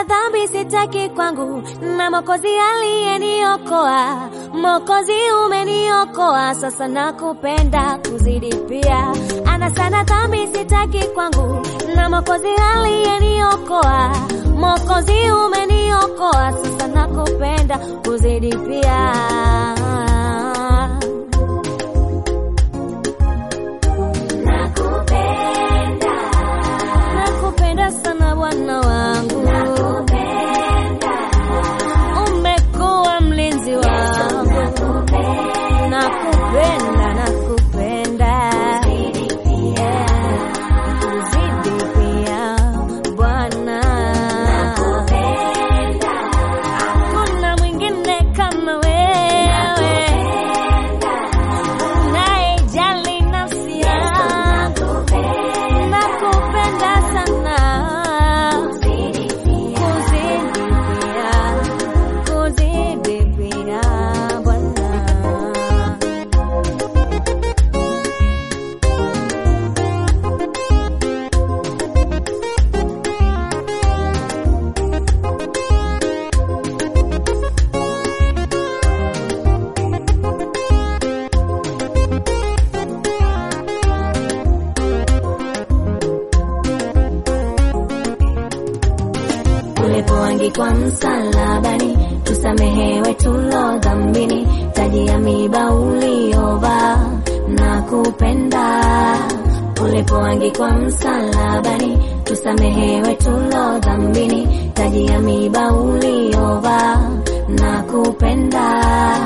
dhambi sitaki kwangu, na Mwokozi aliyeniokoa. Mwokozi umeniokoa, sasa nakupenda kuzidi pia. Ana sana dhambi sitaki kwangu, na Mwokozi aliyeniokoa. Mwokozi umeniokoa, sasa nakupenda kuzidi pia. Nakupenda, Nakupenda sana Bwana wangu, nakupenda, umekuwa mlinzi wangu. nakupenda, Nakupenda, nakupenda, Yeah. Kuzidi pia Bwana, nakupenda, hakuna mwingine kama wewe unayejali nafsi yangu. Nakupenda sana, kuzidi pia, kuzidi pia Bwana. ulipoangikwa msalabani, tusamehewe tulo dhambini, taji ya miba uliovaa na kupenda. Ulipoangikwa msalabani, tusamehewe tulo dhambini, taji ya miba uliovaa na kupenda.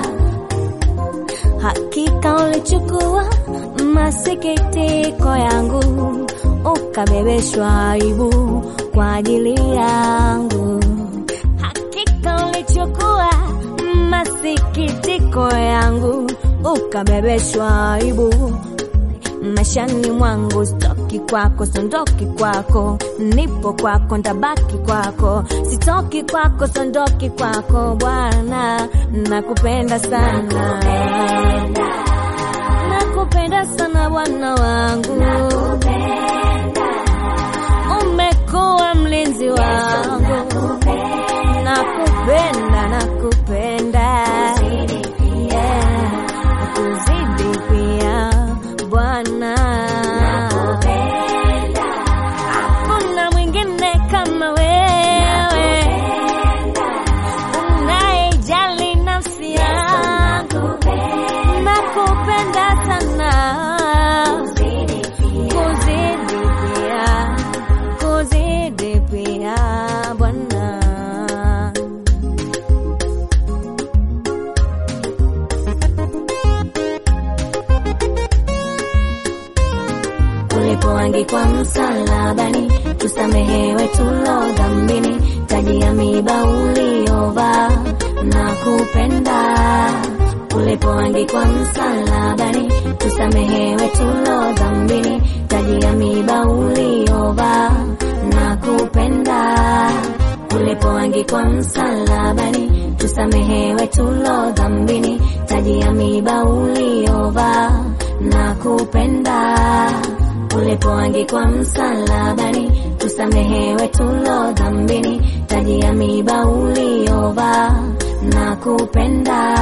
Hakika ulichukua masikitiko yangu, ukabebeshwa aibu kwa ajili yangu. Hakika ulichukua masikitiko yangu, ukabebeshwa aibu maishani mwangu. Sitoki kwako, sondoki kwako, nipo kwako, ntabaki kwako. Sitoki kwako, sondoki kwako, Bwana, nakupenda sana, nakupenda sana Bwana wangu, umekuwa mlinzi wangu, nakupenda, nakupenda Yeah, kuzidi pia Bwana, hakuna mwingine kama wewe unayejali nafsi yangu. Nakupenda sana, kuzidi pia, kuzidi pia Bwana. ulipoangikwa msalabani, tusamehewe tulo dhambini, taji ya miba uliovaa na kupenda. Ulipoangikwa msalabani, tusamehewe tulo dhambini, taji ya miba uliovaa na kupenda. Ulipoangikwa msalabani, tusamehewe tulo dhambini, taji ya miba uliovaa na kupenda ulipoangikwa msalabani, tusamehewe tulo dhambini, taji ya miba uliovaa na kupenda.